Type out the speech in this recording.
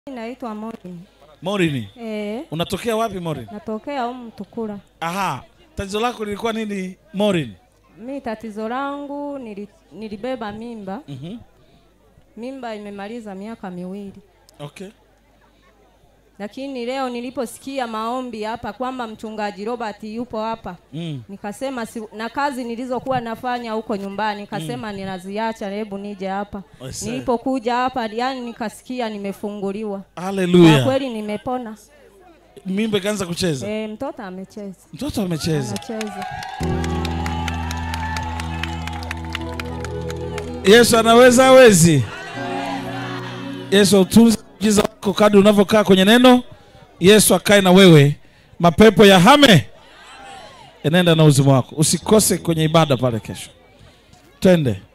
Naitwa Morin. Morini. Eh, Unatokea wapi Morin? natokea humu Mtukula. Aha. Tatizo lako lilikuwa nini Morin? Mi tatizo langu nili, nilibeba mimba. Mhm. Mimba imemaliza miaka miwili, Okay. lakini leo niliposikia maombi hapa kwamba mchungaji Robert yupo hapa Mm. nikasema si, na kazi nilizokuwa nafanya huko nyumbani nikasema ninaziacha, hebu nije hapa. I see. Nilipokuja hapa, yani nikasikia nimefunguliwa, kwa Hallelujah. kweli nimepona. Mimba ikaanza kucheza. E, mtoto amecheza, Mtoto amecheza. anacheza. Yesu anaweza hawezi? Yesu autunze muujiza wako kadri unavyokaa kwenye neno. Yesu akae na wewe, mapepo ya hame enenda na uzima wako. Usikose kwenye ibada pale kesho. Twende.